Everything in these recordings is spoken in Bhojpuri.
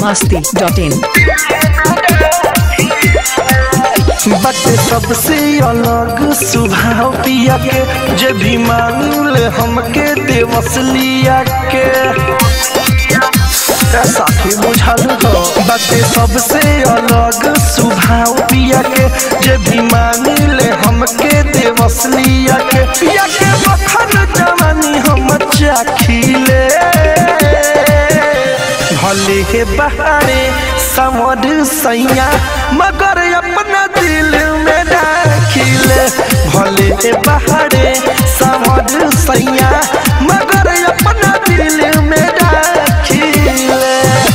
masti.in बटे सबसे अलग स्वभाव पिया के जे भी मांगल हमके देवसलिया के ए साथी बुझल हो बटे सबसे अलग स्वभाव पिया के जे भी मांगल हमके देवसलिया के पिया के बखन जवानी हम चाखिले भले के बहारे समर सैया मगर अपना दिल में दाखिले भले के बहारे समर सैया मगर अपना दिल में दाखिले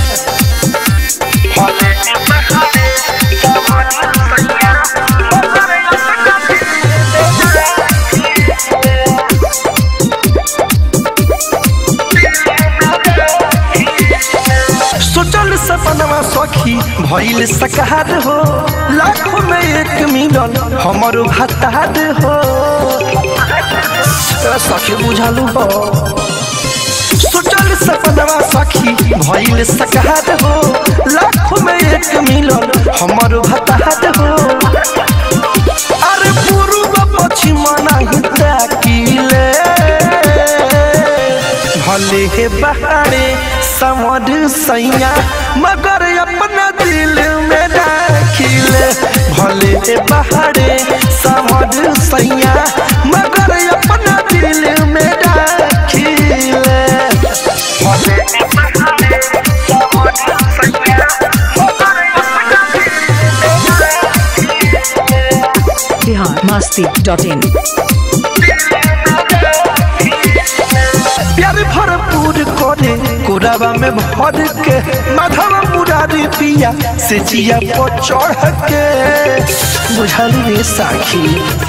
भले के बहारे समर सैया मगर अपना दिल में सोचल सपनवा सखी भइल सकार हो लाखों में एक मिलन हमर भतार हो ए सखी बुझालू हो सोचल सपनवा सखी भइल सकार हो लाखों में एक मिलन हमर भतार हो अरे पूर्व पश्चिम नाही ताकिले भले हे बहारे समर सैया मगर अपना दिल में दाखिले भले हे बहारे समर सैया मगर अपना दिल में दाखिले भले हे बहारे समर सैया मगर अपना दिल में दाखिले Bihar masti.in प्यार भरपूर करे कोराबा में भर के माधव मुरारी पिया से जिया पर चढ़ के बुझल रे साखी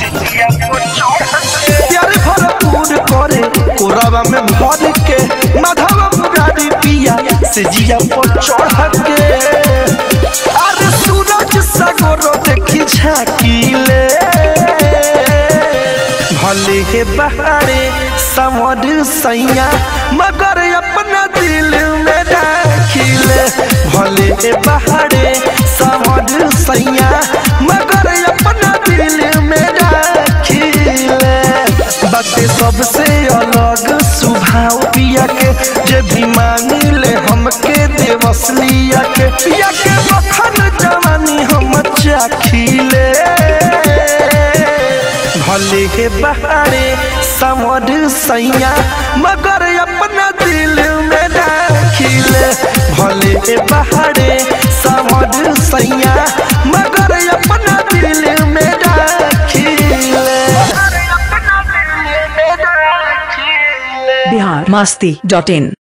प्यार भरपूर करे कोराबा में भर के माधव मुरारी पिया से जिया पर चढ़ के अरे सूरज सागर देखी झाकीले भले के बहारे समर सैया मगर अपना दिल में दाखिले भले के बहारे समर सैया मगर अपना दिल में दाखिले बातें सबसे अलग स्वभाव पिया के जे भी मांगले हमके देवसलिया के पिया के बखन जवानी हम चाखिले भले के बहारे समर सैया मगर अपना दिल में दाखिले भले के बहारे समर सैया मगर अपना दिल में दाखिले Bihar masti.in